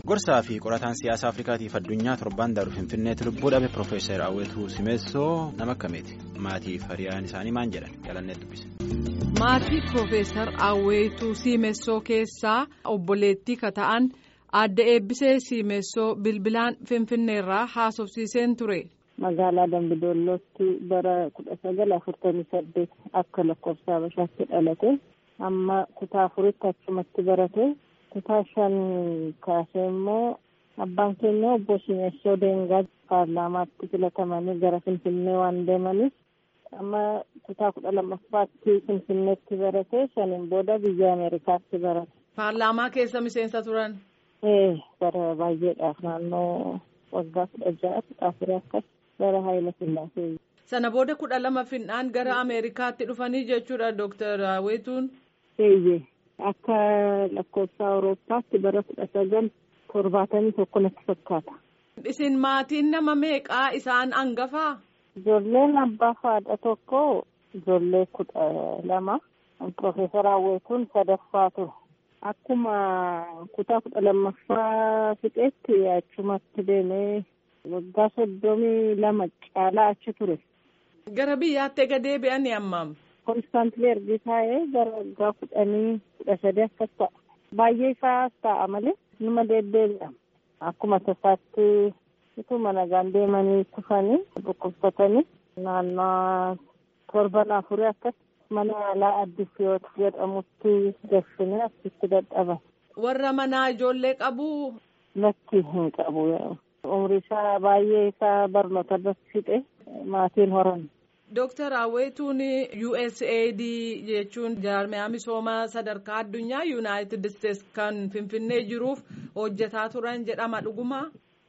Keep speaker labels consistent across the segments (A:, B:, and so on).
A: Gorsaa fi qorataan siyaasa Afrikaatiif addunyaa torbaan daaru Finfinneetti lubbuu dhabe Profeesar Awwetuu Simeessoo nama akkamiiti? Maatiif hiriyaan isaanii maal jedhan? Jalannee dubbise.
B: Maatii Profeesar Awwetuu Simeessoo keessaa obboleettii ka ta'an adda eebbisee Simeessoo bilbilaan Finfinneerraa haasofsiiseen ture.
C: Magaalaa Dambidollootti bara kudha sagal afurtamii saddeet akka lakkoofsa Habashaatti dhalate amma kutaa afuritti achumatti barate. kutaa shan kaasee immoo abbaan keenya obbo Simeessoo Deengaa paarlaamaatti filatamanii gara Finfinnee waan deemaniif amma kutaa kudha lammaffaatti Finfinneetti barate shaniin booda biyya Ameerikaatti barate.
B: Paarlaamaa keessa miseensa turan?
C: Ee bara baay'eedhaaf naannoo waggaa kudha ja'a kudha afurii akkas bara Haayila Sillaasee.
B: Sana booda kudha lama finnaan gara Ameerikaatti dhufanii jechuudha Dooktar Awwetuun?
C: Eeyyee. Akka lakkoofsa Awurooppaatti bara kudha sagal torbaatamii tokko natti fakkaata.
B: Isin maatiin nama meeqaa isaan hangafaa?
C: Ijoolleen abbaa haadha tokko ijoollee kudha lama. Profeesar Awwetuun sadaffaa ture. Akkuma kutaa kudha lammaffaa fixeetti achumatti deemee waggaa soddomii lama caalaa achi ture.
B: Gara biyyaatti ega deebi'anii ammam?
C: Konstaantilee ergi taa'ee gara waggaa kudhanii kudha sadii akkas ta'a. Baay'ee isaas ta'a malee numa deddeebi'a. Akkuma tasaatti utuma nagaan deemanii kufanii dhukkubsatanii naannoo torban afurii akkas mana yaalaa addis yoot jedhamutti gashinee achitti dadhaban.
B: Warra manaa ijoollee qabu?
C: Lakki hin qabu. Umri isaa baay'ee isaa barnoota irratti fixe maatiin horan.
B: Dooktar Awwetuun USAID jechuun jaarmiyaa misoomaa sadarkaa addunyaa Yuunaayitid Isteets kan Finfinnee jiruuf hojjetaa turan jedhama dhugumaa?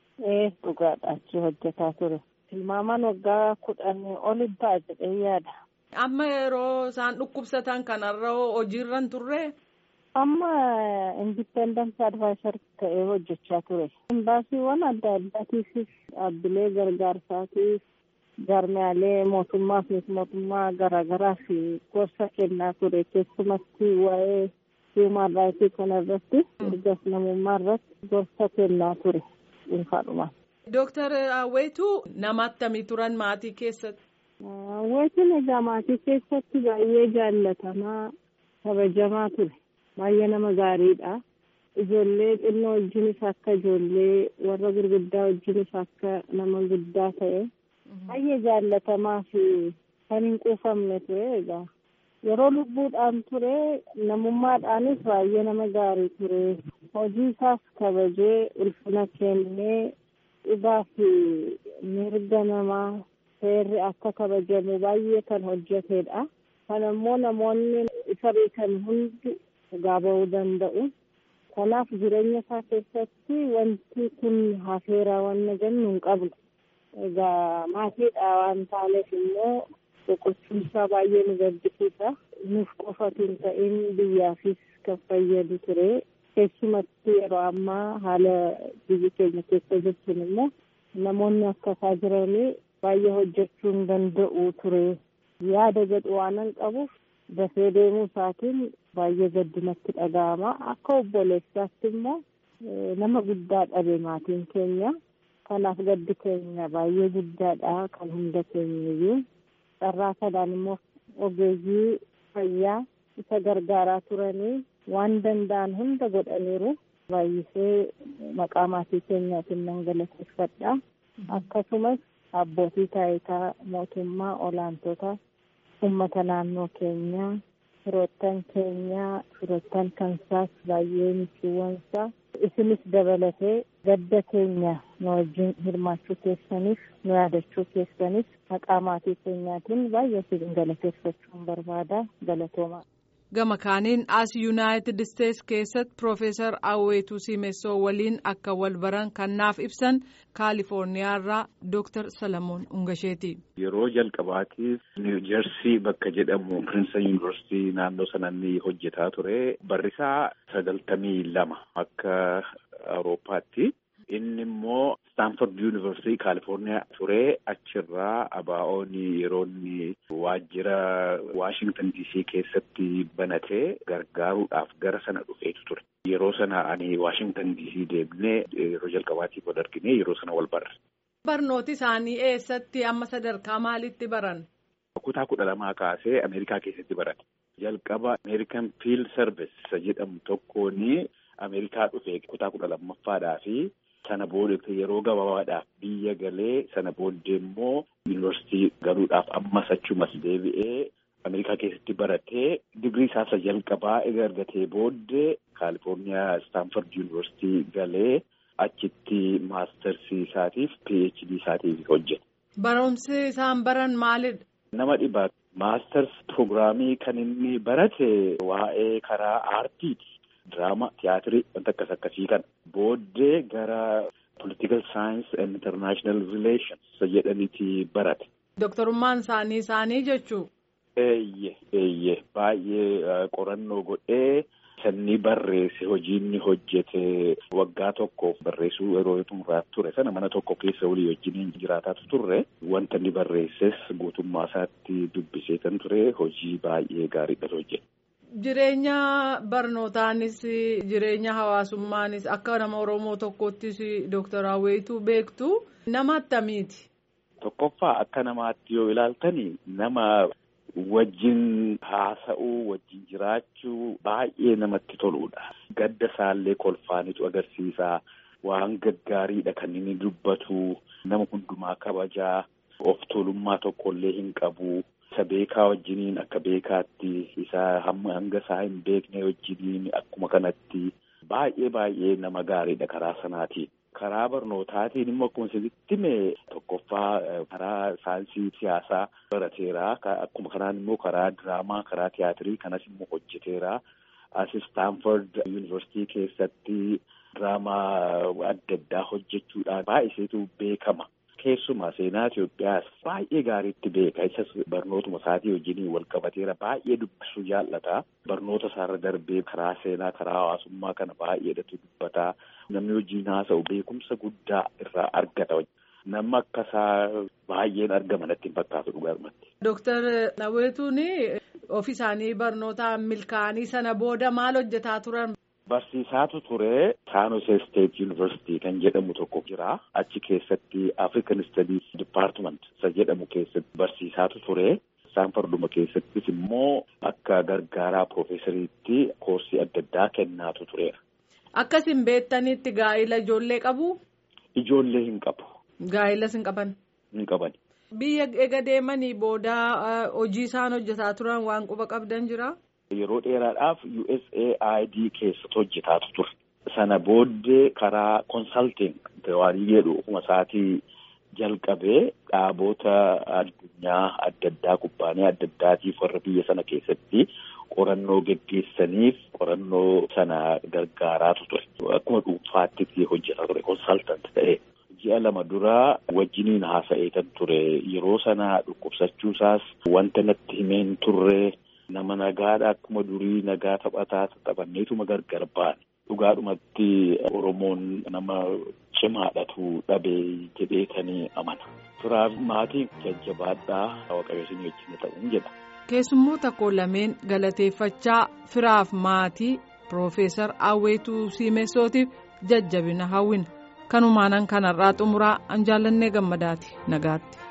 C: Ee dhugaadha achi hojjetaa ture. Tilmaamaan waggaa kudhanii ol ta'a jedhee yaada.
B: Amma yeroo isaan dhukkubsatan kanarra hojiirra hin turre?
C: Amma indipendence advisor ta'ee hojjechaa ture. Imbaasiiwwan adda addaatiifis dhaabbilee gargaarsaatiif jaarmiyaalee mootummaa fi mootummaa garaagaraa fi gorsa kennaa ture keessumatti waa'ee hiimaan raayitii kana irratti mirga namummaa irratti gorsa kennaa ture dhuunfaadhumaan.
B: Dooktar Awwetuu nama akkamii turan maatii keessatti?
C: Awwetuun egaa maatii keessatti baay'ee jaallatamaa kabajamaa ture. Baay'ee nama gaariidha. Ijoollee xinnoo wajjinis akka ijoollee warra gurguddaa wajjinis akka nama guddaa ta'e. baay'ee jaallatamaa fi kan hin quufamne ture egaa yeroo lubbuudhaan ture namummaadhaanis baay'ee nama gaarii ture hojii isaas kabajee ulfina kennee dhugaa fi mirga namaa seerri akka kabajamu baay'ee kan hojjetedha kan ammoo namoonni isa beekan hundi dhugaa ba'uu danda'u kanaaf jireenya isaa keessatti wanti kun hafeeraa wanna jennu hin qabnu. Egaa maatiidha waan taaneef immoo boqochiinsaa baay'ee nu gaddisiisa. Nuuf qofatu hin ta'in biyyaafis kan fayyadu ture. Keessumatti yeroo ammaa haala biyyi keenya keessa jirtuun immoo namoonni akka isaa jiranii baay'ee hojjechuu hin danda'u ture. Yaada jedhu waan hin qabuuf dafee deemuu isaatiin baay'ee gaddinatti dhaga'ama. Akka obboleessaatti immoo nama guddaa dhabe maatiin keenya. kanaaf gaddi keenya baay'ee guddaadha kan hunda keenyayyuu carraa kanaan immoo ogeeyyii fayyaa isa gargaaraa turanii waan danda'an hunda godhaniiru baay'isee maqaa maatii keenyaatiin nan galateeffadha akkasumas abbootii taayitaa mootummaa olaantoota ummata naannoo keenyaa firoottan keenyaa firoottan kansaas baay'ee michuuwwansaa isinis dabalatee gadda keenya nu wajjin hirmaachuu keessaniif nu yaadachuu keessaniif maqaa maatii keenyaatiin baay'ee isin galateeffachuun barbaada galatoomaa.
B: Gama kaaniin as Yuunaayitid Isteets keessatti Profeesar Awwetuu Simeessoo waliin akka wal baran kan naaf ibsan Kaalifoorniyaarraa Dooktar Salamoon Ungasheeti.
D: Yeroo jalqabaatiif Niw Jersii bakka jedhamu Piriinsan Yuunivarsiitii naannoo sanatti hojjetaa ture. Barrisaa sagaltamii lama akka Awurooppaatti. Inni immoo Staanford Yuunivarsiitii Kaalifoorniyaa ture achirraa ABO'n yeroo inni waajjira Waashingtan DC keessatti banatee gargaaruudhaaf gara sana dhufeetu ture. Yeroo sana ani Waashingtan DC deemnee yeroo jalqabaatiif wal argine yeroo sana wal barre.
B: Barnooti isaanii eessatti amma sadarkaa maalitti baran?
D: Kutaa kudha lamaa kaasee Ameerikaa keessatti barate. Jalqaba Ameerikan Fiild Service jedhamu tokkoon Ameerikaa dhufee kutaa kudha lammaffaadhaa fi sana booda yeroo gabaabaadhaaf biyya galee sana booddee immoo yuunivarsiitii galuudhaaf ammas achumas deebi'ee Ameerikaa keessatti baratee digrii isaa jalqabaa egaa argatee booddee Kaalifoorniyaa Istaanford yuunivarsiitii galee achitti maastarsii isaatiif PhD isaatiif hojjete.
B: Barumsi isaan baran maalidha?
D: Nama dhibaa maastars piroogiraamii kan inni barate waa'ee karaa aartiiti. Diraama, tiyaatirii wanta akkas akkasii kana. Booddee gara political science and international relations jedhaniiti barate.
B: Doktorummaan isaanii isaanii jechuu?
D: Eeyyee eeyyee baay'ee qorannoo godhee sanni barreesse hojiinni hojjete waggaa tokkoof barreessuu yeroo xumuraa ture sana mana tokko keessa walii wajjiniin jiraataatu turre wanta inni barreesses guutummaa isaatti dubbisee kan ture hojii baay'ee gaariidha hojjete.
B: Jireenya barnootaanis jireenya hawaasummaanis akka nama Oromoo tokkottis Dooktar Awweetuu beektu nama attamiiti?
D: Tokkoffaa akka namaatti yoo ilaaltani nama wajjin haasa'uu wajjin jiraachuu baay'ee namatti toludha. Gadda isaallee kolfaanitu agarsiisa. Waan gaggaariidha kan inni dubbatu. Nama hundumaa kabajaa. Of tolummaa tokkollee hin qabu. Isa beekaa wajjiniin akka beekaatti isa hamma hanga isaa hin beekne wajjiniin akkuma kanatti baay'ee baay'ee nama gaariidha karaa sanaatiin. Karaa barnootaatiin immoo akkuma isinitti hime tokkoffaa karaa saayinsii siyaasaa barateera. Akkuma kanaan immoo karaa diraamaa, karaa tiyaatirii kanas immoo hojjeteera. As Istaanford Yuunivarsiitii keessatti diraamaa adda addaa hojjechuudhaan baay'iseetu beekama. Keessumaa seenaa Itoophiyaas baay'ee gaariitti beeka. Isas barnootuma isaatii wajjin wal qabateera. Baay'ee dubbisuu jaallata. Barnoota isaarra darbee karaa seenaa, karaa hawaasummaa kana baay'eedhatu dubbata. Namni wajjin haasa'u beekumsa guddaa irraa argata. Nama akkasaa baay'een argama natti hin fakkaatu dhugaarumatti.
B: Dooktar Awweetuun ofii isaanii barnootaan milkaa'anii sana booda maal hojjetaa turan?
D: Barsiisaatu ture San Jose State University kan jedhamu tokko jira. Achi keessatti African Studies Department isa jedhamu keessatti barsiisaatu ture. Saanforduma keessattis immoo akka gargaaraa piroofeesariitti koorsii adda addaa kennaatu tureera.
B: Akkasin beektanitti gaa'ila ijoollee qabu?
D: Ijoollee hin qabu.
B: Gaa'ilas hin qaban?
D: Hin qaban.
B: Biyya ega deemanii booda hojii isaan hojjetaa turan waan quba qabdan jira?
D: Yeroo dheeraadhaaf USAID keessatti hojjetaatu ture. Sana booddee karaa konsaltiin waan jedhu ofuma isaatii jalqabee dhaabota addunyaa adda addaa kubbaanii adda addaatiif warra biyya sana keessatti qorannoo geggeessaniif qorannoo sana gargaaraatu ture. Akkuma dhuunfaatti hojjetaa ture konsaltant ta'ee. Ji'a lama duraa wajjiniin haasa'ee kan ture yeroo sana dhukkubsachuusaas wanta natti himeen turre. Nama nagaadha akkuma durii nagaa taphataa taphanneetuma gargar baane dhugaadhumatti Oromoon nama cimaadhatu dhabe jedhee kan amana. Firaaf maatiin jajjabaadhaa waaqayyoon wajjin ta'uun jedha.
B: Keessummoota koo lameen galateeffachaa firaaf maatii Piroofeesar Awweetuu Siimessootiif jajjabina hawwina. Kanumaanan kanarraa xumuraa an jaallannee gammadaati nagaatti.